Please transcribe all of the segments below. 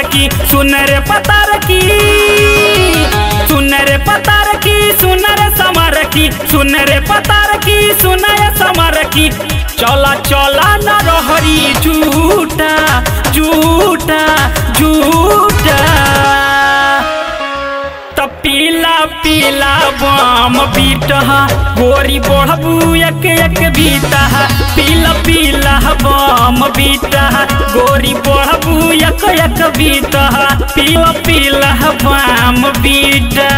की सुन रे पतार की सुन रे पतार की सुन रे समर की सुन रे पतार की सुन रे समर की चला चला न रहरी झूठा झूठा झूठा त पीला पीला बम बीटहा गोरी बढ़बू एक एक बीता पीला पीला बम बीटा गोरी बढ़बू एक एक बीता पीला पीला बम बीटा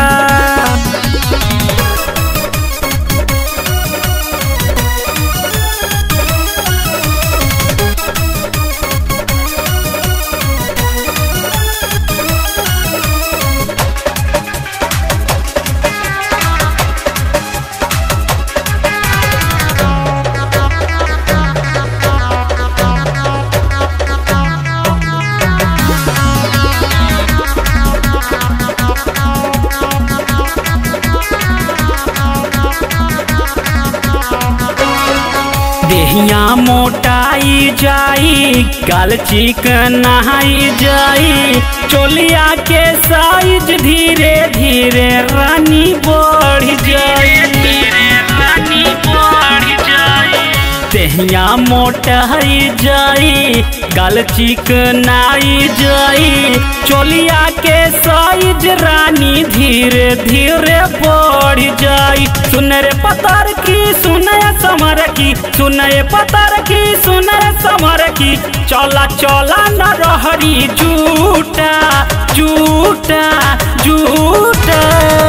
देहिया मोटाई जाई गाल चिकनाई जाई चोलिया के साइज धीरे धीरे रानी बढ़ जाई रानी बढ़ जाई देहिया मोटाई जाई गाल चिकनाई जाई चोलिया के साइज रानी धीरे धीरे बढ़ जाई सुन रे पतार की सुन समर की सुन पतार की सुन समर की चला चला न रहरी झूठा झूठा झूठा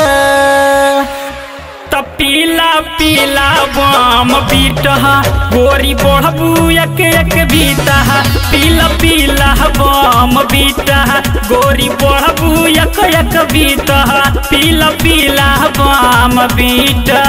त पीला पीला बम बीटहा गोरी बढ़बू एक एक बीता पीला पीला बम बीटा गोरी बढ़बू एक एक बीता पीला पीला बम बीटा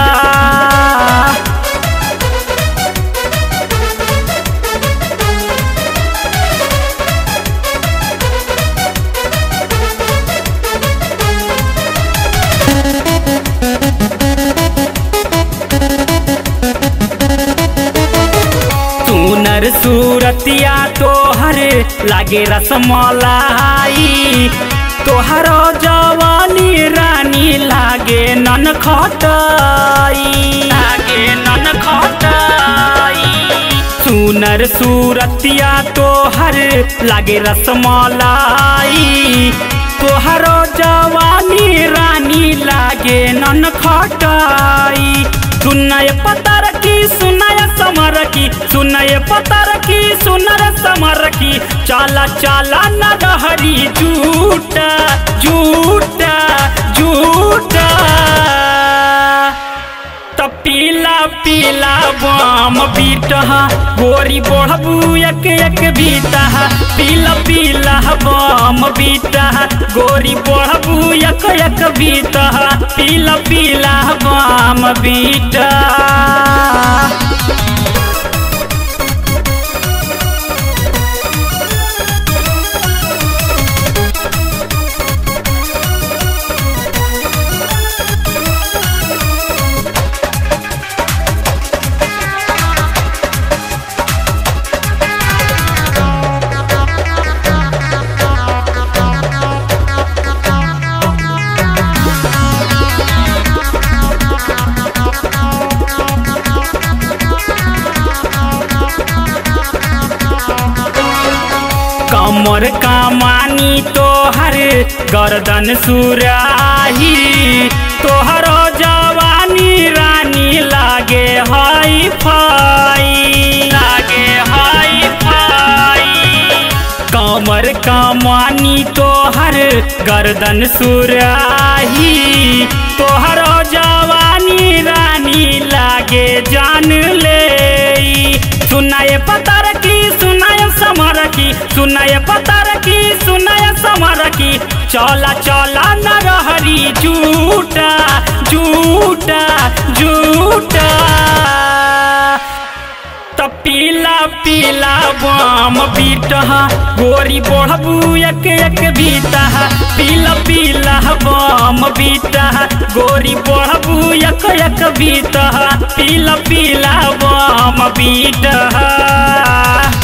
सुनर सूरतिया तोहर लागे रसमलाई तोहर जवानी रानी लागे नन खटाई लागे नन खटाई सुनर सूरतिया तोहर लागे रसमलाई तोहर जवानी रानी लागे नन खटाई सुनय पतर की सुनय समर की सुनय पतर की सुनर समर की चाला चाला न रहरी झूठा झूठा झूठा त पीला पीला बम बीटहा गोरी बढ़बू एक एक बीता पीला पीला बम बीटा गोरी बढ़बू एक एक बीता पीला पीला बम बीटा कमर कमानी तोहर गर्दन सुराही तोहर जवानी रानी लागे हाई फाई लागे हाई फाई कमर कमानी तोहर गर्दन सुराही तोहर जवानी रानी लागे जान ले सुनाए पतर की सुनाए समर की सुनाए पतर की सुनाए समर की चला चला न रहरी झूठा झूठा झूठा त पीला पीला बम बीटहा गोरी बढ़बू एक एक बीता पीला पीला बम बीटा गोरी बढ़बू एक एक बीता पीला पीला बम बीटा